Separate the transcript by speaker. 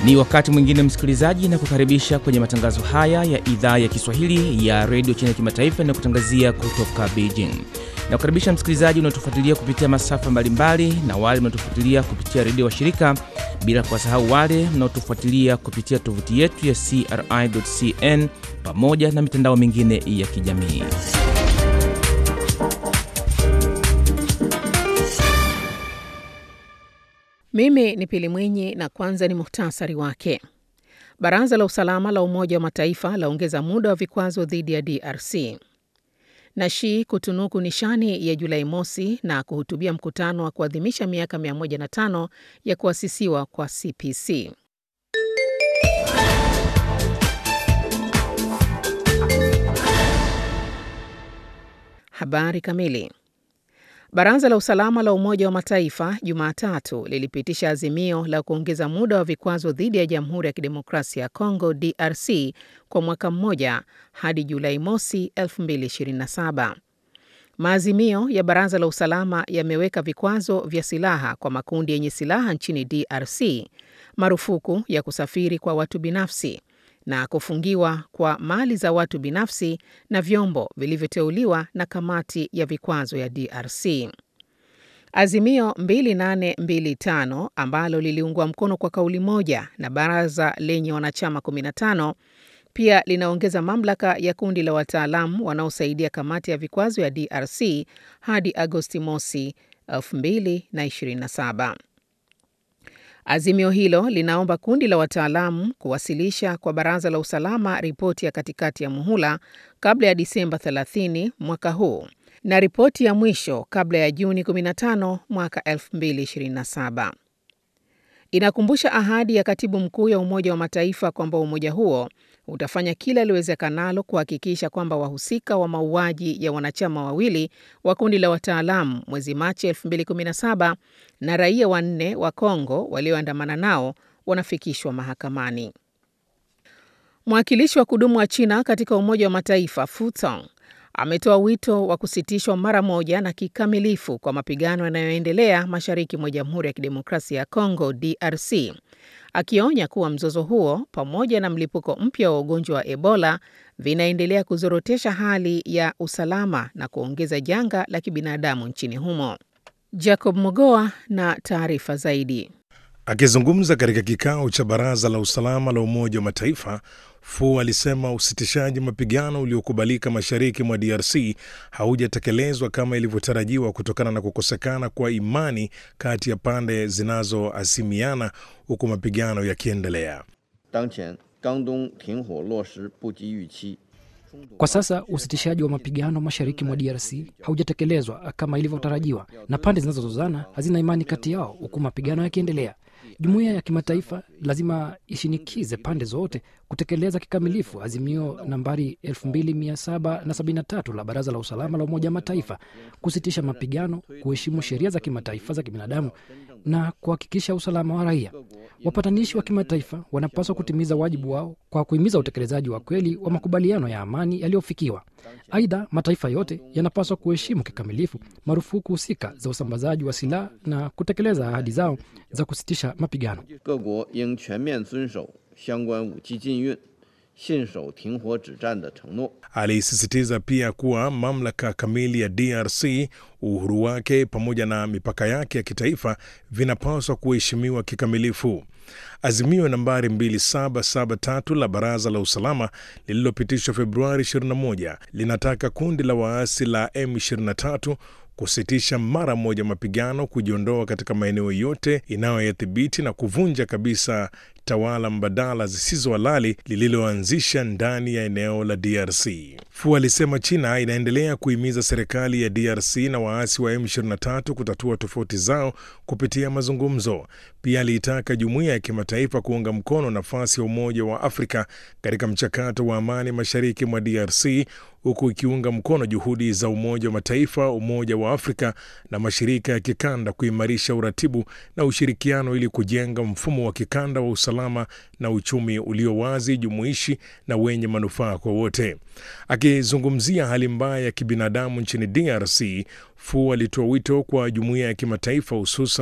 Speaker 1: Ni wakati mwingine msikilizaji, na kukaribisha kwenye matangazo haya ya idhaa ya Kiswahili ya redio China Kimataifa inayokutangazia kutoka Beijing. Na kukaribisha msikilizaji unaotufuatilia kupitia masafa mbalimbali na wale mnaotufuatilia kupitia redio wa shirika, bila kuwasahau wale mnaotufuatilia kupitia tovuti yetu ya CRI.cn pamoja na mitandao mingine ya kijamii.
Speaker 2: Mimi ni Pili Mwinyi na kwanza ni muhtasari wake. Baraza la Usalama la Umoja wa Mataifa laongeza muda wa vikwazo dhidi ya DRC. na Xi kutunuku nishani ya Julai mosi na kuhutubia mkutano wa kuadhimisha miaka 105 ya kuasisiwa kwa CPC. Habari kamili. Baraza la Usalama la Umoja wa Mataifa Jumatatu lilipitisha azimio la kuongeza muda wa vikwazo dhidi ya Jamhuri ya Kidemokrasia ya Kongo DRC kwa mwaka mmoja hadi Julai mosi 2027. Maazimio ya Baraza la Usalama yameweka vikwazo vya silaha kwa makundi yenye silaha nchini DRC, marufuku ya kusafiri kwa watu binafsi na kufungiwa kwa mali za watu binafsi na vyombo vilivyoteuliwa na kamati ya vikwazo ya DRC. Azimio 2825 ambalo liliungwa mkono kwa kauli moja na baraza lenye wanachama 15 pia linaongeza mamlaka ya kundi la wataalamu wanaosaidia kamati ya vikwazo ya DRC hadi Agosti mosi 2027. Azimio hilo linaomba kundi la wataalamu kuwasilisha kwa Baraza la Usalama ripoti ya katikati ya muhula kabla ya Disemba 30 mwaka huu na ripoti ya mwisho kabla ya Juni 15 mwaka 2027. Inakumbusha ahadi ya Katibu Mkuu ya Umoja wa Mataifa kwamba umoja huo utafanya kila liwezekanalo kuhakikisha kwamba wahusika wa mauaji ya wanachama wawili wa kundi la wataalamu mwezi Machi 2017 na raia wanne wa Kongo walioandamana nao wanafikishwa mahakamani. Mwakilishi wa kudumu wa China katika Umoja wa Mataifa Fu Tong ametoa wito wa kusitishwa mara moja na kikamilifu kwa mapigano yanayoendelea mashariki mwa Jamhuri ya Kidemokrasia ya Kongo DRC, akionya kuwa mzozo huo pamoja na mlipuko mpya wa ugonjwa wa Ebola vinaendelea kuzorotesha hali ya usalama na kuongeza janga la kibinadamu nchini humo. Jacob Mogoa na taarifa zaidi.
Speaker 3: Akizungumza katika kikao cha Baraza la Usalama la Umoja wa Mataifa, Fu alisema usitishaji mapigano uliokubalika mashariki mwa DRC haujatekelezwa kama ilivyotarajiwa kutokana na kukosekana kwa imani kati ya pande zinazohasimiana huku mapigano yakiendelea.
Speaker 4: Kwa sasa usitishaji wa mapigano mashariki mwa DRC haujatekelezwa kama ilivyotarajiwa na pande zinazozozana hazina imani kati yao huku mapigano yakiendelea. Jumuiya ya kimataifa lazima ishinikize pande zote kutekeleza kikamilifu azimio nambari 2773 la Baraza la Usalama la Umoja wa Mataifa, kusitisha mapigano, kuheshimu sheria za kimataifa za kibinadamu na kuhakikisha usalama wa raia. Wapatanishi wa kimataifa wanapaswa kutimiza wajibu wao kwa kuhimiza utekelezaji wa kweli wa makubaliano ya amani yaliyofikiwa. Aidha, mataifa yote yanapaswa kuheshimu kikamilifu marufuku husika za usambazaji wa silaha na kutekeleza ahadi zao za kusitisha mapigano.
Speaker 3: Alisisitiza pia kuwa mamlaka kamili ya DRC, uhuru wake pamoja na mipaka yake ya kitaifa vinapaswa kuheshimiwa kikamilifu. Azimio nambari 2773 la Baraza la Usalama lililopitishwa Februari 21 linataka kundi la waasi la M23 kusitisha mara moja mapigano, kujiondoa katika maeneo yote inayoyadhibiti na kuvunja kabisa tawala mbadala zisizo halali lililoanzisha ndani ya eneo la DRC. Fu alisema China inaendelea kuhimiza serikali ya DRC na waasi wa M23 kutatua tofauti zao kupitia mazungumzo. Pia aliitaka jumuiya ya kimataifa kuunga mkono nafasi ya Umoja wa Afrika katika mchakato wa amani mashariki mwa DRC huku ikiunga mkono juhudi za Umoja wa Mataifa, Umoja wa Afrika na mashirika ya kikanda kuimarisha uratibu na ushirikiano ili kujenga mfumo wa kikanda wa usalama na uchumi ulio wazi, jumuishi na wenye manufaa kwa wote. Akizungumzia hali mbaya ya kibinadamu nchini DRC, Fu alitoa wito kwa jumuiya ya kimataifa hususan